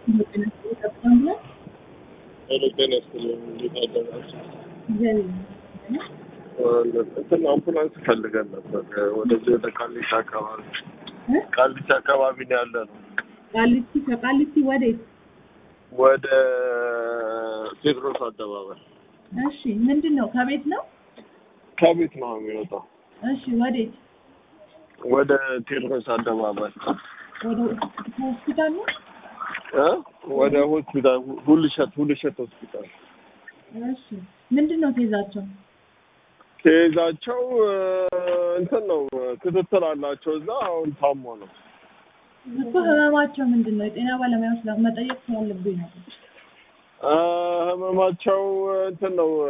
ሄሎ ጤና ይስጥልኝ። እንዴት አደራችሁ? እግዚአብሔር እንትን አምቡላንስ ፈልገን ነበር ወደዚህ ወደ ቃሊቲ አካባቢ እ? ቃሊቲ አካባቢ ነው ያለ ነው። ቃሊቲ ከቃሊቲ ወዴት? ወደ ቴዎድሮስ አደባባይ እሺ ምንድን ነው? ከቤት ነው? ከቤት ነው የሚወጣው። እሺ ወዴት? ወደ ቴዎድሮስ አደባባይ ወደ ሆስፒታል ነው? እ? ወደ ሆስፒታል ሁልሸት ሁልሸት ሆስፒታል እሺ ምንድን ነው ኬዛቸው? ከይዛቸው እንትን ነው ክትትል አላቸው እዛ አሁን ታሞ ነው እኮ ህመማቸው ምንድን ነው? የጤና ባለሙያዎች መጠየቅ ስላለብኝ ነው። እ ህመማቸው እንትን ነው